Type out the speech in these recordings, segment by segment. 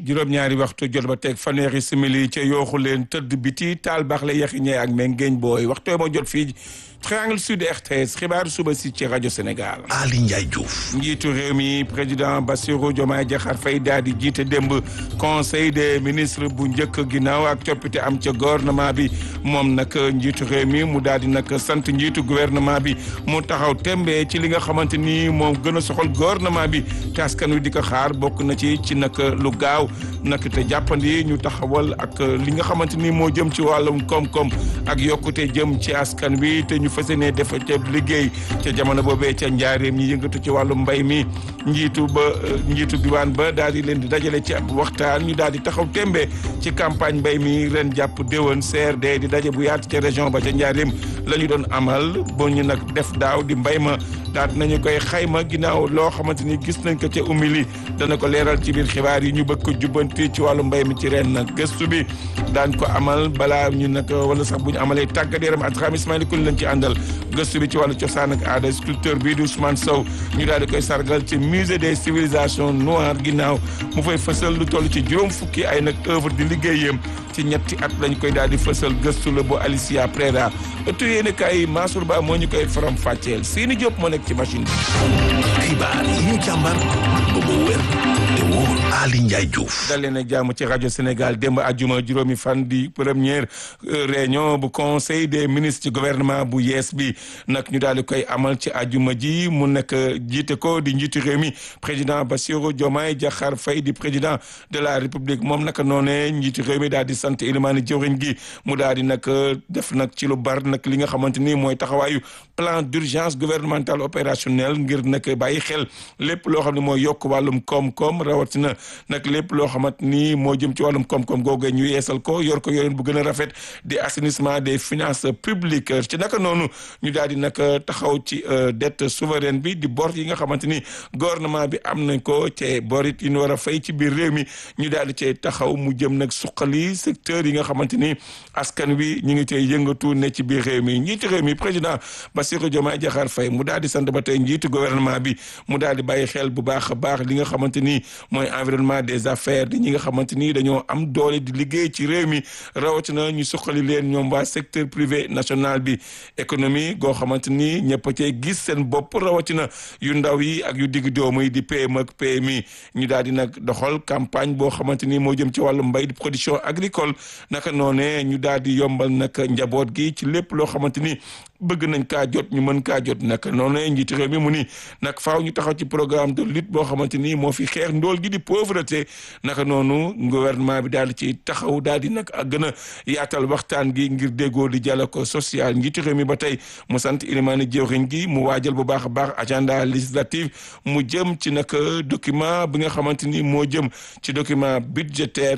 juróom-ñaari waxtu jot ba teg fanweeri simili ca yooxu leen tëdd biti taal baax la yaxi ñee ak mengeeñ booy waxtu moo jot fii triangle sud RTS xibaar suba si ci rajo Sénégal. Ali Ndiaye Diouf. njiitu réew mi président Bassirou Diomaye Diakhar Faye daal di jiite démb conseil des ministres bu njëkk ginnaaw ak coppite am ca gouvernement bi moom nag njiitu réew mi mu daal di nag sant njiitu gouvernement bi mu taxaw tembe ci li nga xamante ni moom gën a soxal gouvernement bi te askan wi di ko xaar bokk na ci ci nag lu gaaw nag te jàppandi ñu taxawal ak li nga xamante ni moo jëm ci wàllum koom-koom ak yokkute jëm ci askan wi te ñu fas yéene def ca liggéey ca jamono boobee ca njaareem ñi yëngatu ci wàllum mbay mi njiitu ba njiitu diwaan ba daal di leen di dajale ci ab waxtaan ñu daal di taxaw tembe ci campagne mbay mi ren jàpp déwén CRD di daje bu yaatu ca région ba ca njaareem la ñu doon amal ba ñu nag def daaw di mbay ma daal nañu koy xayma ginnaaw loo xamante ni gis nañ ko ca umili dana ko leeral ci biir xibaar yi ñu bëgg ko jubbanti ci wàllu mbay mi ci ren nag gëstu bi daan ko amal balaa ñu nag wala sax bu ñu amalee tàggat yaram ak xam Ismaïla Kouli lañ ci àndal gëstu bi ci wàllu cosaan ak aada sculpteur bii di Ousmane Sow ñu daal di koy sargal ci musée des civilisations noires ginnaaw mu fay fësal lu toll ci juróom fukki ay nag œuvre di liggéeyam ci ñetti at lañ koy daal di fësal gëstu la bu Alicia Preda ëttu yéen kay Mansour Ba moo ñu koy faram fàcceel Sini Diop moo nekk ci machine bi. xibaar yi ñu càmbar ba mu wér te wóor Ali Ndiaye Diouf. dal leen a jàmm ci rajo Sénégal démb ajuma juróomi fan di première réunion bu conseil des ministres ci gouvernement bu yees bi nag ñu daal di koy amal ci ajuma ji mu nekk jiite ko di njiitu réew mi président Bassirou Diomaye Diakhar Faye di président de la république moom naka noonee njiitu réew mi daal di sant ilimaani jëwriñ gi mu daal di nag def nag ci lu bar nag li nga xamante ni mooy taxawaayu plan d'urgence gouvernemental opérationnel ngir nag bàyyi xel lépp loo xam ne mooy yokk wàllum koom-koom rawatina nag lépp loo xamante ni moo jëm ci wàllum koom-koom googee ñu yeesal ko yor ko yoreen bu gën a rafet di assainissement des finances publiques ci naka noonu ñu daal di nag taxaw ci dette souveraine bi di bor yi nga xamante ni gouvernement bi am nañ ko ci bor it yi ñu war a fay ci biir réew mi ñu daal di cay taxaw mu jëm nag suqali secteur yi nga xamante ni askan wi ñu ngi cay yëngatu ne ci biir réew mi njiitu réew mi président Bassirou Diomaye Diakhar Faye mu daal di sant ba tey njiitu gouvernement bi mu daal di bàyyi xel bu baax a baax li nga xamante ni mooy environnement des affaires di ñi nga xamante ni dañoo am doole di liggéey ci réew mi rawatina ñu suqali leen ñoom waa secteur privé national bi économie goo xamante ni ñëpp a cay gis seen bopp rawatina yu ndaw yi ak yu digg doomu yi di PME ak PMI ñu daal di nag doxal campagne boo xamante ni moo jëm ci wàllu mbay di production agricole naka noonee ñu daal di yombal nag njaboot gi ci lépp loo xamante ni bëgg nañ kaa jot ñu mën kaa jot nag noonu njiitu réew mi mu ni nag faaw ñu taxaw ci programme de lutte boo xamante ni moo fi xeex ndool gi di pauvreté naka noonu gouvernement bi daal di ci taxaw daal di nag ak gën a yaatal waxtaan gi ngir déggoo di dialogue social njiitu réew mi ba tey mu sant ilimaani jëwriñ gi mu waajal bu baax a baax agenda législatif mu jëm ci nag document bi nga xamante ni moo jëm ci document budgétaire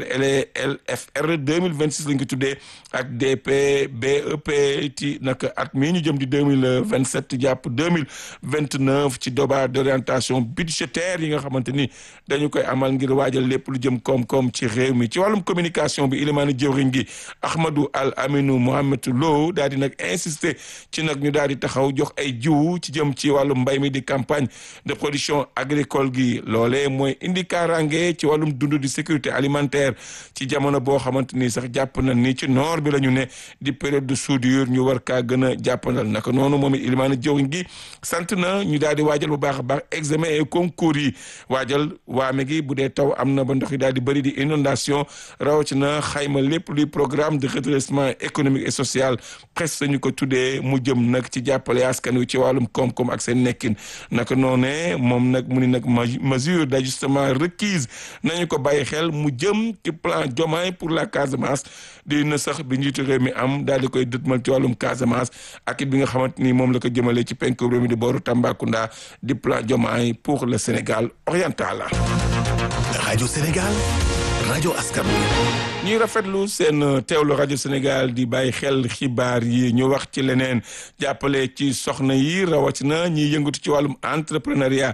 LFR 2026 lañ ko tuddee ak DP BEP ci nag at mi ñu jëm di deux mille vingt sept jàpp deux mille vingt neuf ci débat d'orientation budgétaire yi nga xamante ni dañu koy amal ngir waajal lépp lu jëm koom-koom ci réew mi ci wàllum communication bi ilimaani jëwriñ gi Ahmadou Al Aminou Mohamed Lo daal di nag insister ci nag ñu daal di taxaw jox ay jiwu ci jëm ci wàllum mbay mi di campagne de production agricole gi loolee mooy indi kaaraange ci wàllum dund di sécurité alimentaire ci jamono boo xamante ni sax jàpp na ni ci noor bi la ñu ne di période de soudure ñu war kaa gën a jàppandal naka noonu moom it ilimaani jëwriñ gi sant na ñu daal di waajal bu baax a baax examen et concours yi waajal waame gi bu dee taw am na ba ndox yi daal di bëri di inondation rawatina xayma lépp luy programme de redressement économique et social presque ñu ko tuddee mu jëm nag ci jàppale askan wi ci wàllum koom-koom ak seen nekkin naka noonee moom nag mu ni nag mesure d'ajustement requise nañu ko bàyyi xel mu jëm ci plan Diomaye pour la Casamance di na sax bi njiitu réew mi am daal di koy dëtmal ci wàllum Casamance ak it bi nga xamante ni moom la ko jëmale ci penku réew mi di booru Tambacounda di plan Diomaye pour le Sénégal oriental. rajo Sénégal rajo askan wi. ñuy rafetlu seen teewlu rajo Sénégal di bàyyi xel xibaar yi ñu wax ci leneen jàppale ci soxna yi rawatina ñiy yëngatu ci wàllum entrepreneuriat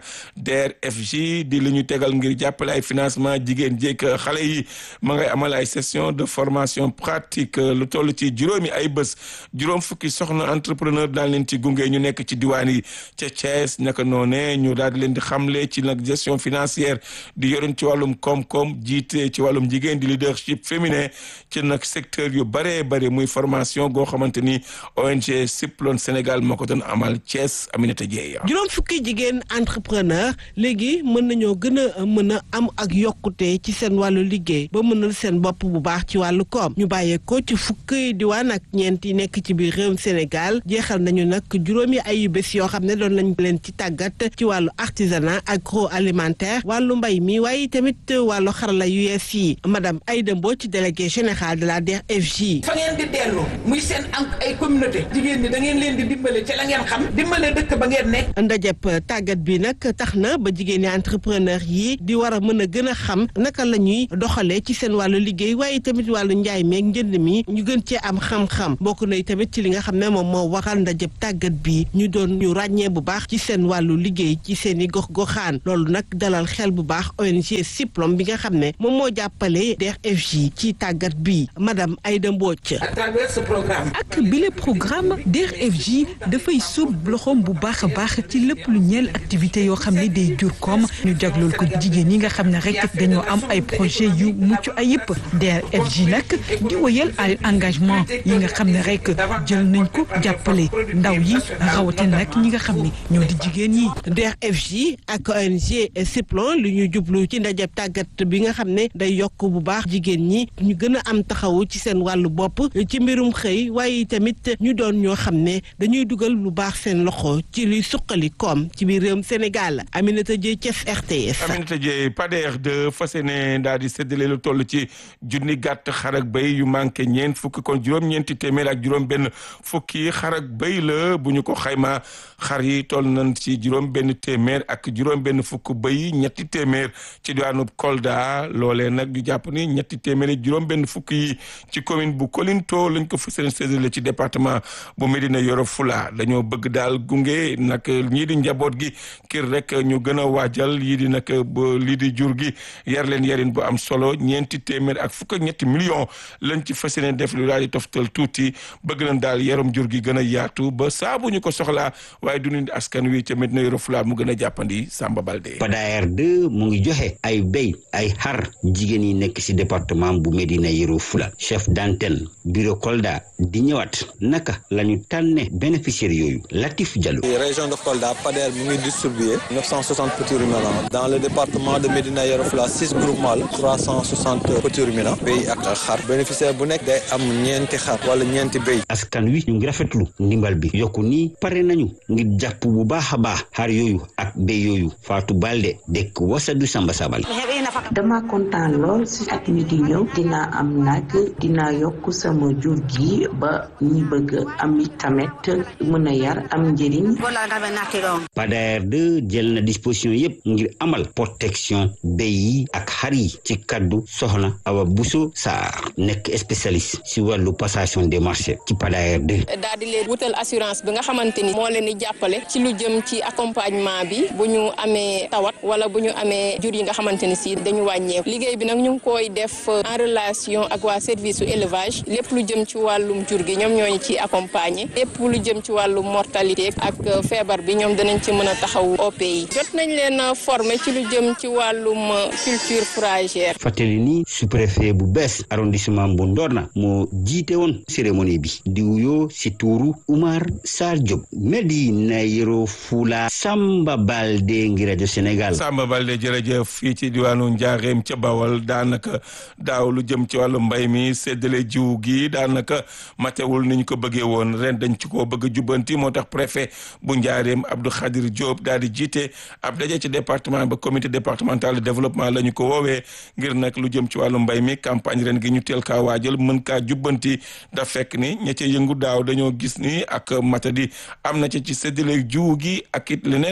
DER/FJ di li ñu tegal ngir jàppale ay financement jigéen jéeg xale yi ma ngay amal ay session de formation pratique lu toll ci juróomi ay bés juróom fukki soxna entrepreneur daal leen ci gunge ñu nekk ci diwaan yi ca Thiès naka noone ñu daal di leen di xamle ci nag gestion financière di yoroon ci wàllum koom-koom jiite ci wàllum jigéen di leadership féminin ci nag secteur yu bëree bëri muy formation goo xamante ni ONG Siplon Sénégal moo ko doon amal Thiès Aminata Dieye juróom fukki jigéen entrepreneur léegi mën nañoo gën a mën a am ak yokkute ci seen wàllu liggéey ba mënal seen bopp bu baax ci wàllu koom ñu bàyyeekoo ci fukki diwaan ak ñeent yi nekk ci biir réewum Sénégal jeexal nañu nag juróomi ayu bés yoo xam ne doon nañ leen ci tàggat ci wàllu artisanat agroalimentaire wàllu mbay mi waaye tamit wàllu xarala yu yees yi madame Aïda Mbodj délégué général de la DER/FJ. fa ngeen di dellu muy seen am ay communauté jigéen ñi da ngeen leen di dimbale ci la ngeen xam dimbale dëkk ba ngeen nekk. ndajeb tàggat bi nag tax na ba jigéen ñi entrepreneur yi di war a mën a gën a xam naka la ñuy doxalee ci seen wàllu liggéey waaye tamit wàllu njaay meeg njënd mi ñu gën cee am xam-xam bokk na tamit ci li nga xam ne moom moo waral ndajeb tàggat bi ñu doon ñu ràññee bu baax ci seen wàllu liggéey ci seen i gox-goxaan loolu nag dalal xel bu baax ONG Siplom bi nga xam ne moom moo jàppale DER/FJ ci tàggat bi madame Aïda Mbodj. à travers ce programme. ak bile programme DER/FJ dafay sóob loxoom bu baax a baax ci lépp lu ñeel activité yoo xam ne day jur koom ñu jagleel ko jigéen ñi nga xam ne rek dañoo am ay projet yu mucc ayib DER/FJ nag di wëyal ay engagement yi nga xam ne rek jël nañ ko jàppale ndaw yi rawatina nag ñi nga xam ne ñoo di jigéen yi. DER/FJ ak ONG Siplon lu ñu jublu ci ndajeb tàggat bi nga xam ne day yokk bu baax jigéen ñi ñu gën a am taxawu ci seen wàllu bopp ci mbirum xëy waaye tamit ñu doon ñoo xam ne dañuy dugal lu baax seen loxo ci luy suqali koom ci biir réewum Sénégal Aminata Dieye Thiès RTS. Aminata Dieye Pader de fas yéene daal di séddale lu toll ci junni gàtt xar ak béy yu manqué ñeent fukki kon juróom-ñeenti téeméer ak juróom-benn fukki xar ak béy la bu ñu ko xaymaa xar yi toll nañ ci juróom-benn téeméer ak juróom-benn fukk béy ñetti téeméer ci diwaanu Kolda loolee nag ñu jàpp ni ñetti téeméer juróom-benn fukk yi ci commune bu Kolinto lañ ko fas yéene séddale ci département bu Médina Yoro Fula dañoo bëgg daal gunge nag ñii di njaboot gi kir rek ñu gën a waajal yii di nag lii di jur gi yar leen yarin bu am solo ñeenti téeméer ak fukk ak ñetti million lañ ci fas yéene def lu daal di toftal tuuti bëgg nañ daal yaram jur gi gën a yaatu ba saa bu ñu ko soxlaa waaye du ñu askan wi ca Médina Yoro Fula mu gën a jàppandi Samba Balde. Pader 2 mu ngi joxe ay béy ay xar jigéen yi nekk ci département bu Médina Yoro Fula chef d'antenne bureau Kolda di ñëwaat naka la ñu tànne bénéficiaires yooyu Latif Diallo. région de Kolda Pader mu ngi distribué 960 petits ruminants dans le département de Médina Yoro Fula six groupements la 360 petits ruminants béy ak xar bénéficiaire bu nekk day am ñeenti xar wala ñeenti béy. askan wi ñu ngi rafetlu ndimbal bi yokku nii pare nañu ngir jàpp bu baax a baax xar yooyu ak béy yooyu Fatou Balde dëkk Wasadu Samba Sabal. dama kontaan lool si at mi di ñëw dinaa am nag dinaa yokk sama jur gi ba ñi bëgg am tamit mën a yar am njëriñ. Pader 2 jël na disposition yépp ngir amal protection béy yi ak xar yi ci kaddu soxna Awa Bousso Sarr nekk spécialiste si wàllu passation des marchés ci Pader 2. daal di leen wutal assurance bi nga xamante ni moo leen di jàppale ci lu jëm ci accompagnement bi bu ñu amee tawat wala bu ñu amee jur yi nga xamante ni si dañu wàññeeku liggéey bi nag ñu ngi koy def en relation ak waa service su élevage lépp lu jëm ci wàllum jur gi ñoom ñooñu ci accompagner lépp lu jëm ci wàllum mortalité ak feebar bi ñoom danañ ci mën a taxaw OP yi jot nañ leen former ci lu jëm ci wàllum culture fourragère. fàttali ni sous-préfet bu bees arrondissement bu Ndorna moo jiite woon cérémonie bi di wuyoo si tuuru Oumar Sarr Diop Médina Yoro Fula Samba Balde ngi rajo Sénégal. Samba Balde jërëjëf fii ci diwaanu Njaareem ca Bawol daanaka daaw lu jëm ci wàllu mbay mi séddale jiw gi daanaka matewul ni ñu ko bëggee woon ren dañ ci ko bëgg a jubbanti moo tax préfet bu Njaareem Abdou Khadir Diop daal di jiite ab daje ci département ba comité départemental de développement la ñu ko woowee ngir nag lu jëm ci wàllu mbay mi campagne ren gi ñu teel kaa waajal mën kaa jubbanti da fekk ni ña ca yëngu daaw dañoo gis ni ak matadi am na ci ci séddale jiw gi ak it leneen loo xamante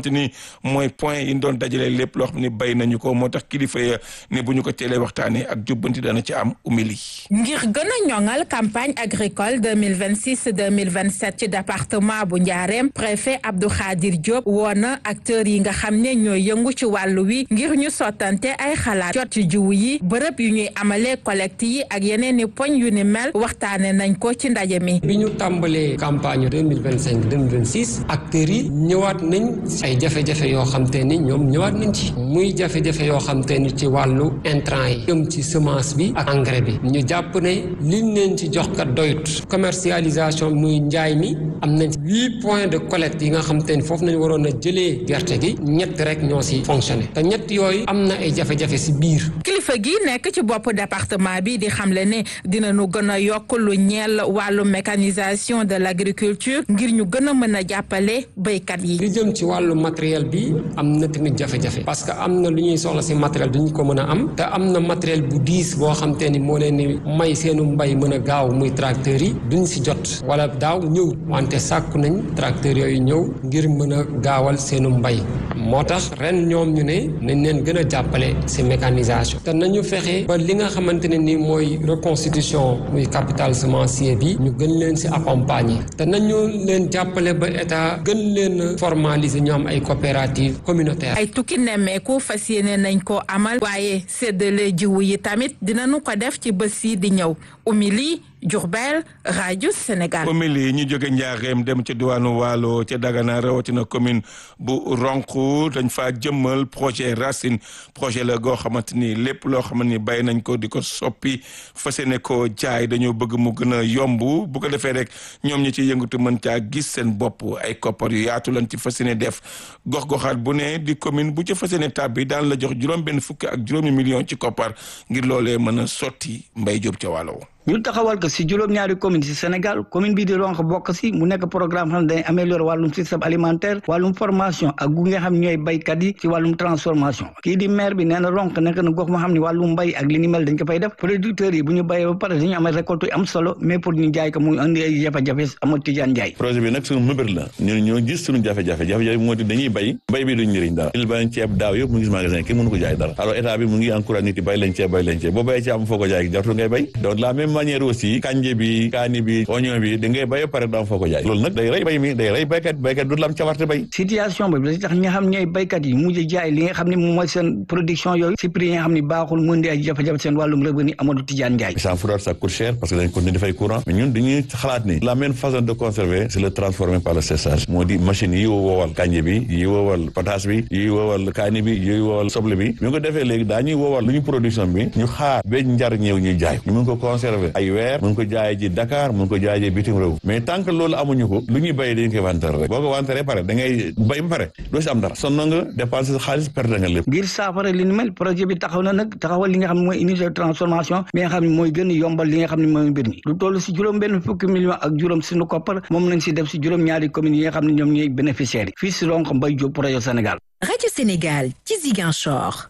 xamante ni mooy point yi ñu doon dajale lépp loo xam ne bay nañu ko moo tax kilifa ya ne bu ñu ko teelee waxtaanee ak jubbanti dana ci am umili. ngir gën a ñoŋal campagne agricole 2026 2027 ci département bu Njaareem préfet Abdou Khadir Diop woo na acteurs yi nga xam ne ñooy yëngu ci wàllu wi ngir ñu sottante ay xalaat jot ci jiwu yi bërëb yu ñuy amalee collecte yi ak yeneen i poñ yu ni mel waxtaane nañ ko ci ndaje mi. bi ñu tàmbalee campagne 2025 2026 acteurs yi ñëwaat nañ ay jafe-jafe yoo xam te ni ñoom ñëwaat nañ ci muy jafe-jafe yoo xam te ni ci wàllu intrant yi jëm ci semence bi ak engrais bi ñu jàpp ne liñ leen ci jox kat doyut commercialisation muy njaay mi am nañ huit points de collecte yi nga xam te ni foofu nañ waroon a jëlee gerte gi ñett rek ñoo si fonctionné te ñett yooyu am na ay jafe-jafe si biir. kilifa gi nekk ci bopp département bi di xamle ne dinañu gën a yokk lu ñeel wàllu mécanisation de l' agriculture ngir ñu gën a mën a jàppale béykat yi. li jëm ci wàllu matériel bi am na tamit jafe-jafe parce que am na lu ñuy soxla si matériel duñu ko mën a am te am na matériel bu diis boo xam te ni moo leen ni may seenu mbay mën a gaaw muy tracteurs yi duñ si jot wala daaw ñëw wante sàkku nañ tracteurs yooyu ñëw ngir mën a gaawal seenu mbay moo tax ren ñoom ñu ne nañ leen gën a jàppale si mécanisation te nañu fexe ba li nga xamante ne ni mooy reconstitution muy capital semencier bi ñu gën leen si accompagner te nañu leen jàppale ba état gën leen formaliser ñu am ay coopérative communautaire ay tukki nemmeeku fas yéene nañ ko amal waaye séddale jiwu yi tamit dinañu ko def ci bés yi di ñëw umili Diourbel rajo Sénégal. umili ñu jóge Njaareem dem ca diwaanu Waalo ca Dagana rawatina commune bu Ronk dañ faa jëmmal projet Racine projet la goo xamante ni lépp loo xamante ni bay nañ ko di ko soppi fas yéene ko jaay dañoo bëgg mu gën a yomb bu ko defee rek ñoom ñi ci yëngatu mën caa gis seen bopp ay koppar yu yaatu lañ ci fas yéene def gox-goxaat bu ne di commune bu ca fas yéene tàbbi daan la jox juróom benn fukki ak juróomi million ci koppar ngir loolee mën a sotti mbay jóob ca Waalo. ñu taxawal ko si juróom-ñaari commune si Sénégal commune bii di Ronk bokk si mu nekk programme xam ne dañ améliorer wàllum système alimentaire wàllum formation ak gu nga xam ñooy baykat yi ci wàllum transformation kii di maire bi nee na Ronk nekk na gox moo xam ne wàllum mbay ak li ni mel dañ ko fay def producteurs yi bu ñu béyee ba pare dañu am récolte yu am solo mais pour ñu jaay ko mu indi ay jafe-jafe amul Tidiane Ndiaye projet bi nag suñu mëbër la ñun ñoo gis suñu jafe-jafe jafe-jafe moo di dañuy bay bay bi duñ njëriñ dara il bay ceeb daaw yëpp mu ngi magasin kenn mënu ko jaay dara alors état bi mu ngi encouragé nit yi bay leen ceeb bay leen ceeb boo bayee ceeb am foo ko jaay jartu ngay bay donc la même manière aussi kanje bi kaani bi oignon bi da ngay bay pare daam foo ko jaay loolu nag day rey bay mi day rey baykat baykat du la am cawarte bay situation bi da tax ñi nga xam ñooy baykat yi mujj jaay li nga xam ne moom mooy seen production yooyu si prix yi nga xam ne baaxul mu indi ay jafe-jafe seen wàllum revenu Amadou Tidiane Ndiaye sans fourrage ça coûte cher parce que dañ continuer dafay courant mais ñun dañuy xalaat ni la même façon de conserver c'est le transformer par le séchage moo di machine yi woowal kanje bi yi woowal pataas bi yi woowal kaani bi yi woowal soble bi ñu ko defee léegi daa ñuy woowal lu ñu production bi ñu xaar ba njar ñëw ñuy jaay ñu mun ko conserver ay weer mun ko jaay ji Dakar mun ko jaay ji bitim réew mais tant que loolu amuñu ko lu ñuy béy dañ koy wanteer rek boo ko wanteeree pare da ngay béy ba pare doo si am dara sonn nga dépense sa xaalis perte nga lépp ngir saafara li ni mel projet bi taxaw na nag taxawal li nga xam ne mooy unité de transformation bi nga xam ne mooy gën a yombal li nga xam ne mooy mbir mi lu toll si juróom benn fukki million ak juróom suñu koppar moom lañ si def si juróom ñaari communes yi nga xam ne ñoom ñooy bénéficiaires yi fii si Ronk Mbaye Diop pour rajo Sénégal rajo Sénégal ci Ziguinchor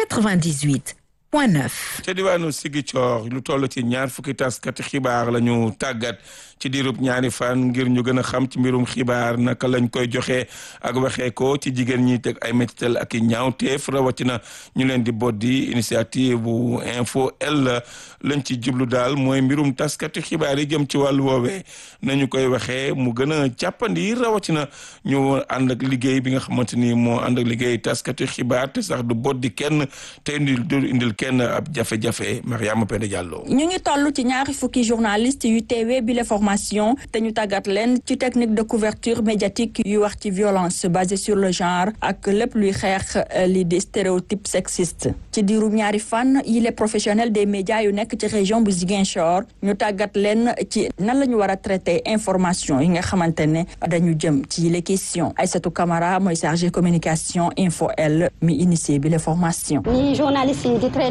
98 point 9 ca diwaanu Ziguinchor lu toll ci ñaar fukki taskati xibaar la ñu tàggat ci diirub ñaari fan ngir ñu gën a xam ci mbirum xibaar naka lañ koy joxe ak waxee ko ci jigéen ñi teg ay métital ak i ñaawteef rawatina ñu leen di boddi initiative bu info L lañ ci jublu daal mooy mbirum taskati xibaar yi jëm ci wàllu woowee nañu koy waxee mu gën a jàppandi rawatina ñu ànd ak liggéey bi nga xamante ni moo ànd ak liggéey taskati xibaar te sax du boddi kenn te indil du indil kenn ab jafe-jafe Mariama Penda Diallo. ñu ngi toll ci ñaari fukki journaliste yu teewee bi la formation te ñu tàggat leen ci technique de couverture médiatique yu wax ci violence basée sur le genre ak lépp luy xeex li di stéréotype sexiste ci diirum ñaari fan yi les professionnels des médias yu nekk ci région bu Ziguinchor ñu tàggat leen ci nan la ñu war a traiter information yi nga xamante ne dañu jëm ci les questions Aïssatou Camara mooy chargé communication info L mi initié bi la formation. ni journaliste yi di traité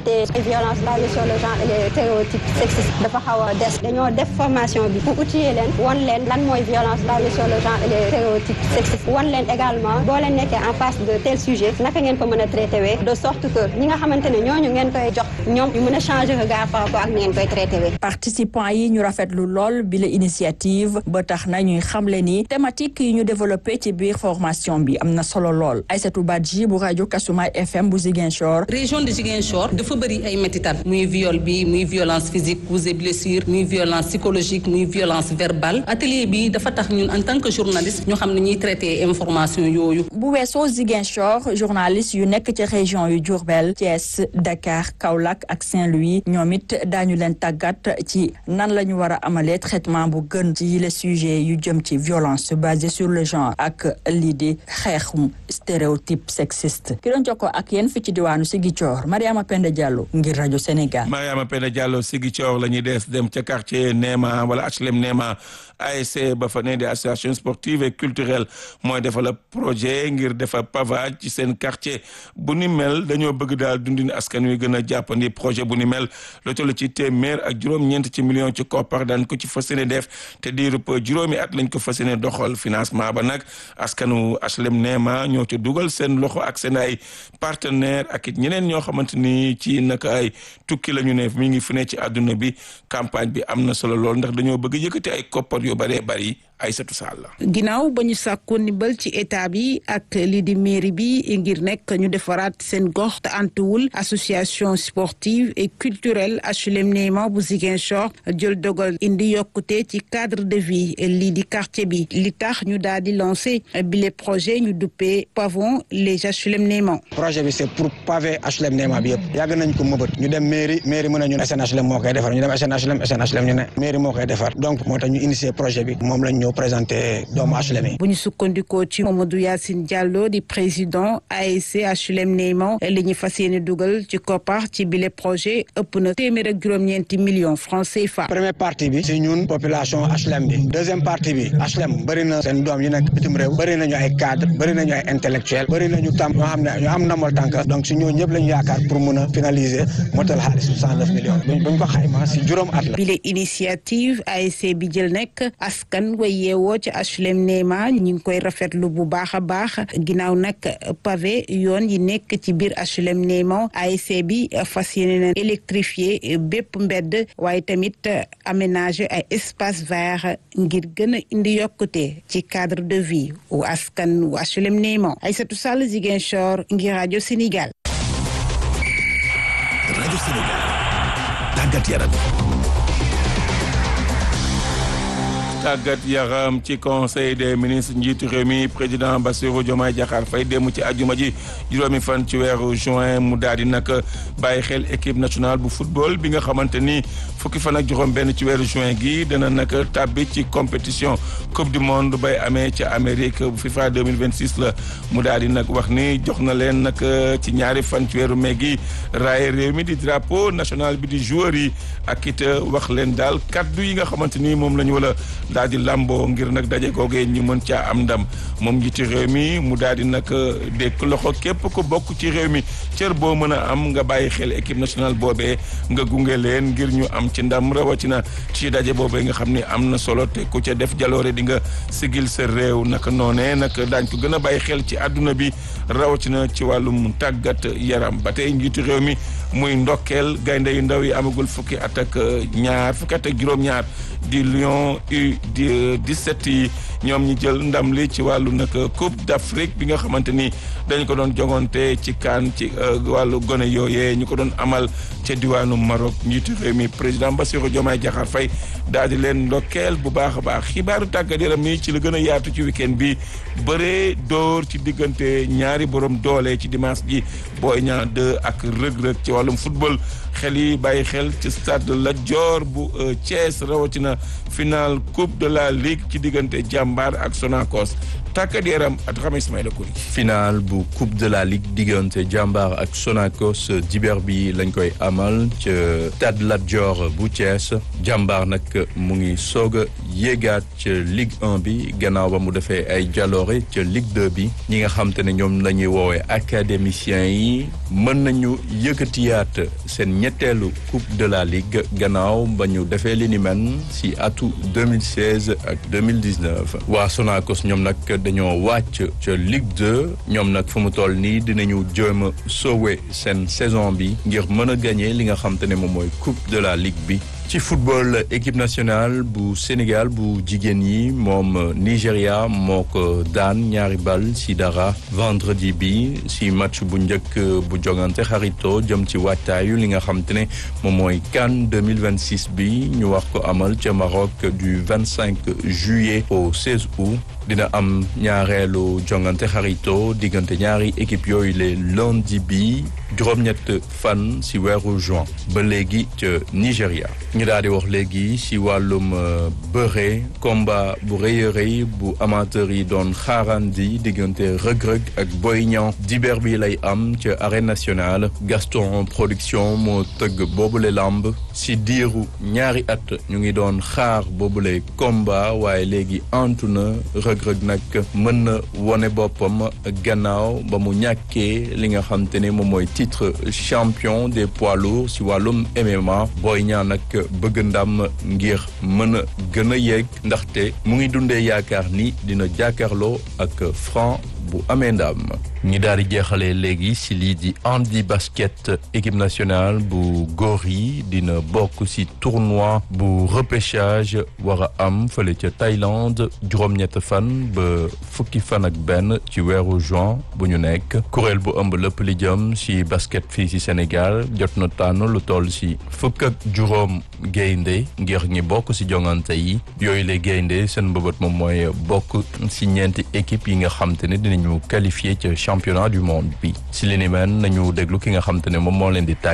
traité violence basée sur le genre et les stéréotypes sexistes dafa xaw a des dañoo def formation bi pour outiller leen wan leen lan mooy violence basée sur le genre et les stéréotypes sexistes wan leen également boo leen nekkee en face de tel sujet naka ngeen ko mën a traité wee de sorte que ñi nga xamante ne ñooñu ngeen koy jox ñoom ñu mën a changer regard par rapport ak ni ngeen koy traité wee participants yi ñu rafetlu lool bi la initiative ba tax na ñuy xamle ni thématique yi ñu développé ci biir formation bi am na solo lool Aïssatou Badji bu rajo Kasumay FM bu Ziguinchor région de Ziguinchor dafa bëri ay métital muy viol bi muy violence physique coups et blessures muy violence psychologique muy violence verbale atelier bi dafa tax ñun en tant que journaliste ñu xam ne ñuy traité information yooyu bu weesoo Ziguinchor journaliste yu nekk ci région yu Diourbel Thiès Dakar Kaolack ak Saint-Louis ñoom it daañu leen tàggat ci nan la ñu war a amalee traitement bu gën ci les sujets yu jëm ci violence basée sur le genre ak lii di xeexum stéréotype sexiste ki doon jokkoo ak yéen fi ci diwaanu Ziguinchor Mariama Penda Diallo ngir rajo Sénégal. Mariama Penda Diallo Ziguinchor la ñuy des dem ca quartier Néma wala HLM Néma ASC ba fa ne di association sportive et culturelle mooy defal projet ngir defar pavage ci seen quartier bu ni mel dañoo bëgg daal dundin askan wi gën a jàppandi projet bu ni mel lu toll ci téeméer ak juróom-ñeent ci million ci koppar daan ko ci fas yéene def te diirub juróomi at lañ ko fas yéene doxal financement ba nag askanu HLM Néma ñoo ci dugal seen loxo ak seen ay partenaire ak it ñeneen ñoo xamante ni ci naka ay tukki la ñu ne mi ngi fu ne ci àdduna bi campagne bi am na solo lool ndax dañoo bëgg yëkkati ay koppar yu bëree bëri Aïssatou Sall ginnaaw ba ñu sàkku ndimbal ci état bi ak lii di mairie bi ngir nekk ñu defaraat seen gox te antuwul association sportive et culturelle HLM Néma bu Ziguinchor jël dogal indi yokkute ci cadre de vie lii di quartier bi li tax ñu daal di lancé bile projet ñu duppee pavon les HLM Néma projet bi c'est pour pavé HLM Néma bi yëpp yàgg nañ ko mëbët ñu dem mairie mairie mën a ñun SNHLM moo koy defar ñu dem SNHLM SNHLM ñu ne mairie moo koy defar donc moo tax ñu initier projet bi moom lañ ñëw présenté doomu HLM yi bu ñu sukkandikoo ci Mamadou Yacine Diallo di président ASC HLM Néma li ñu fas yéene dugal ci koppar ci bile projet ëpp na téeméer ak juróom-ñeenti millions francs CFA. première partie bi si ñun population HLM bi deuxième partie bi HLM bëri na seen doom yi nekk bitim réew bëri nañu ay cadre bëri nañu ay intellectuel bëri nañu tam ñoo xam ne ñu am namal tànk donc si ñoo ñëpp lañu yaakaar pour mun a finaliser motal xaalis soixante neuf millions buñ ko xayma si juróom at la. bile initiative ASC bi jël nekk askan way yeewoo ci HLM Néma ñu ngi koy rafetlu bu baax a baax ginnaaw nag pavé yoon yi nekk ci biir HLM Néma ASC bi fas yéene na électrifier bépp mbedd waaye tamit aménager ay espace vert ngir gën a indi yokkute ci cadre de vie wu askan wu HLM Néma Aïssatou Sall Ziguinchor ngir rajo Sénégal. rajo Sénégal tàggat yaram. tàggat yaram ci conseil des ministres njiitu réew mi président Bassirou Diomaye Diakhar Faye démb ci àjjuma ji juróomi fan ci weeru juin mu daal di nag bàyyi xel équipe nationale bu football bi nga xamante ni fukki fan ak juróom benn ci weeru juin gi dana nag tàbbi ci compétition coupe du monde bay amee ca Amérique bu FIFA 2026 la mu daal di nag wax ni jox na leen nag ci ñaari fan ci weeru mai gi raaye réew mi di drapeau national bi di joueur yi ak it wax leen daal kaddu yi nga xamante ni moom la ñu wala daal di lamboo ngir nag daje googee ñu mën caa am ndam moom njiiti réew mi mu daal di nag dékk loxo képp ko bokk ci réew mi cër boo mën a am nga bàyyi xel équipe nationale boobee nga gunge leen ngir ñu am ci ndam rawatina ci daje boobee nga xam ni am na solo te ku ca def jaloore di nga sigil sa réew naka noonee nag daañ ko gën a bàyyi xel ci àdduna bi rawatina ci wàllum tàggat yaram ba tey njiitu réew mi muy ndokkeel gaynde yu ndaw yi amagul fukki at ak ñaar fukki at ak juróom-ñaar di Lion U di 17 yi ñoom ñi jël ndam li ci wàllu nag Coupe d'Afrique bi nga xamante ni dañ ko doon jongante ci kaan ci wàllu gone yooyee ñu ko doon amal ca diwaanu Maroc njiitu réew mi président Bassirou Diomaye Diakhar Faye daal di leen ndokkeel bu baax a baax xibaaru tàggat yaram mi ci la gën a yaatu ci week-end bi bëree dóor ci diggante ñaari borom doole ci dimanche ji Boy Niang 2 ak rëg-rëg ci wàllum football xel yi bàyyi xel ci stade Lat Dior bu Thiès rawatina final coupe de la ligue ci diggante jàmbaar ak Sonacos tàggat yaram at xam Ismaïla Kouli final bu coupe de la ligue diggante Jambar ak Sonacos diber bi lañ koy amal ca Stade Lat Dior bu Thiès Jambar nag mu ngi soog a yéegaat ca Ligue 1 bi gannaaw ba mu defee ay jaloore ca Ligue 2 bi ñi nga xam te ne ñoom la ñuy woowee académiciens yi mën nañu yëkkatiyaat seen ñetteelu coupe de la ligue gannaaw ba ñu defee li ni men si atu 2016 ak 2019 waa Sonacos ñoom nag dañoo wàcc ca Ligue 2 ñoom nag fu mu toll nii dinañu jéem a sauver seen saison bi ngir mën a gagné li nga xam te ne moom mooy coupe de la ligue bi ci football équipe nationale bu Sénégal bu jigéen yi moom Nigéria moo ko daan ñaari bal si dara vendredi bi si match bu njëkk bu jogante xarito jëm ci waajtaayu li nga xam te ne moom mooy CAN 2026 bi ñu wax ko amal ca Maroc du 25 juillet au 16 août dina am ñaareelu jongante xarito diggante ñaari équipe yooyu le lundi bi juróom-ñett fan si weeru juin ba léegi ca Nigéria ñu daal di wax léegi si wàllum bëre combat bu rëy a rëy bu amateur yi doon xaarandi diggante rëg-rëg ak Boy Niang diber bi lay am ca arène nationale Gaston production moo tëgg boobule lamb si diiru ñaari at ñu ngi doon xaar boobule combat waaye léegi antu na rëg-rëg nag mën na wone boppam gannaaw ba mu ñàkkee li nga xam te ne moom mooy titre champion des poids lourds si wàllum MMA Boy Niang nag bëgg ndam ngir mën a gën a yegg ndaxte mu ngi dundee yaakaar ni dina jàkkaarloo ak Franc bu amee ndam ñi daal di jeexalee léegi si lii di handi basket équipe nationale bu góor yi dina bokk si tournoi bu repêchage war a am fële ca Thaïlande juróom-ñett fan ba fukki fan ak benn ci weeru juin bu ñu nekk kuréel bu ëmb lépp li jëm si basket fii si Sénégal jot na tànn lu toll si fukk ak juróom gaynde ngir ñi bokk si jongante yi yooyu la gaynde seen mbëbët moom mooy bokk si ñeenti équipe yi nga xam te ne dinañu qualifié ca championnat du monde bi si li ni mel nañu déglu ki nga xam te ne moom moo leen di